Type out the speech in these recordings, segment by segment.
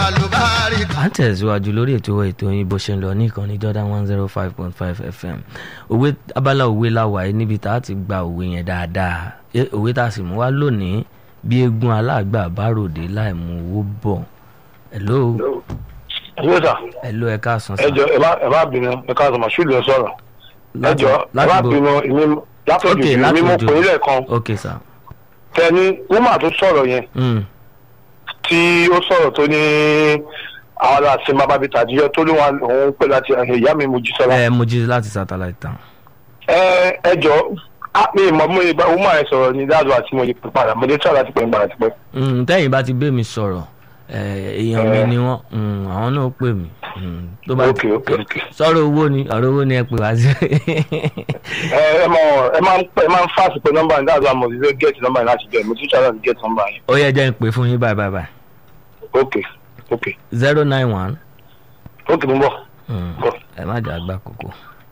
àlùbáríkà. à ń tẹ̀síwájú lórí ètò ètò yín bó ṣe ń lọ ní ìkànnì Jordan one zero five point five FM òwe abala òwe láwàá yìí níbi tá a ti gba òwe yẹn dáadáa Eh, òwe tá a sì mú wá lónìí bí eégún aláàgbà bá ròde láì mú owó bọ̀ hello Hello sir. hello ẹ káàsán sá ẹ jọ ẹ má ẹ má bínú ẹ ká sọmọ ṣùgbọ́n ẹ sọ̀rọ̀ ẹ Láti- jọ ẹ má láti bo- bínú èmi látọjú ok èmi láti mo òjò pè é lẹ́ẹ̀kan ok sá tẹni wúmà tó sọ̀rọ̀ yẹn Mm, tí ó sọ̀rọ̀ tó ní àwọn aláṣẹ máa bá bi tàdíyọ tó ní wọn òun pè láti ìyá mi mojú sọlá. ẹ mo jí láti satellite town ẹ ẹ jọ á mi ìmọ̀ mo ìbá wúmà yẹn sọ̀rọ̀ ní dáàdù àti mo lè pè padà mo lè tọ́ láti pè ń padà ti pẹ́. Mm, tẹ́yìn bá ti bẹ́ mi sọ̀rọ̀ eh, èèyàn mi ni wọ́n mm, àwọn náà pè mí Mm, tó bá ok ok ok. sọ̀rọ̀ owó ni ọ̀rọ̀ owó ni ẹ pè wá sí. ẹ ẹ mọ ẹ máa ń ẹ máa ń fásitì pé nọ́mbà ní dáàdù àmọ̀ ìfẹ́ gẹ̀ẹ́tì nọ́mbà yẹn láti bẹ̀rẹ̀ mo tún ṣàlàyé gẹ̀ẹ́tì nọ́mbà yẹn. ó yẹ jẹ́ ń pè fún yín báyìí báyìí báyìí ok ok zero nine one ok mo ń bọ̀. bọ̀. ẹ má jà gbà kókó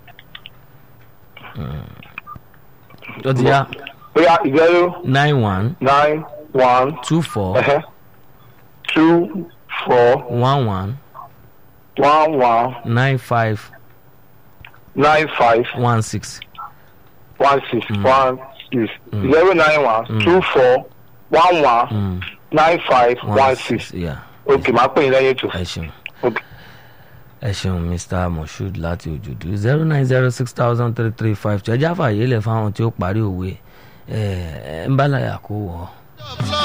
tó ti yá bóyá zero nine one nine one two four uh-huh, two four one one one one nine five nine five one six one six Mm. one six Mm. zero nine one Mm. two four one one Mm, nine five one six yeah ok màá pè yín lẹ́yìn ètò ẹ ṣeun ok ẹ ṣeun mr moshood láti òjòdú zero nine zero six thousand three three five two ẹ jáfà yìí lẹ fáwọn tí ó parí òwe ẹ ẹ ń bá láyà kó wọ.